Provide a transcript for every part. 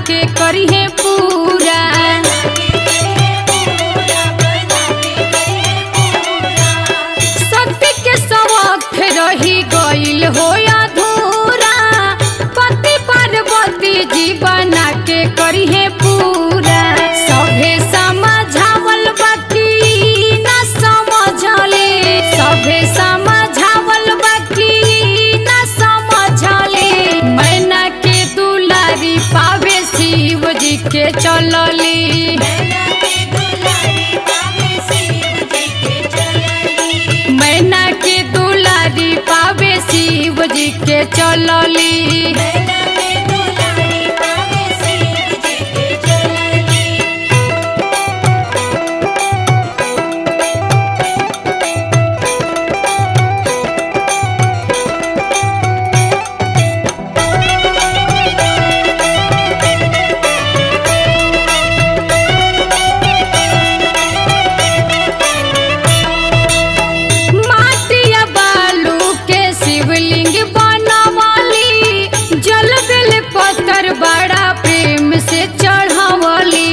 के करिहे पूरा सत्य के सबक रही गईल हो अधूरा पति पार्वती जी बना के करिहे पूरा सभे समझावल बाकी न समझले सभे समझावल बाकी न समझले मैना के दुलारी पावे शिव जी के चलली मैना के दुलारी पावे शिव जी के चलली माटिया बालू के शिवलिंग बनवली जल बेल पत्थर बड़ा प्रेम से चढ़ावली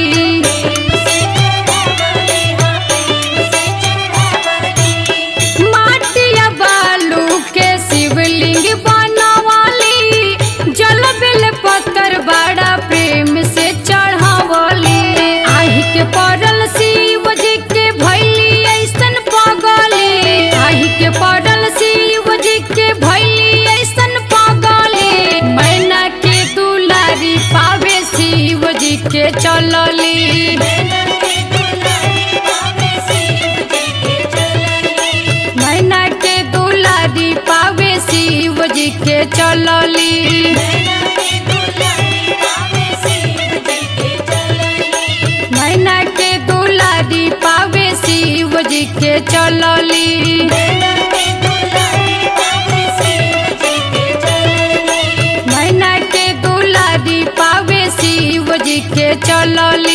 माटिया बालू के शिवलिंग बनवली जल बेल पत्थर बड़ा प्रेम से चढ़ावली आहि के पड़ल शिव जी के भैली ऐसन पगली आहि के पड़ल शिव जी के भैली ऐसन पगली मैना के दुलारी पावे शिव जी के चलली मैना के दुलारी पावे शिव जी के चलली मैना के दुलारी पावे शिव जी के चलली मैना के दुलारी पावे शिव जी के चलली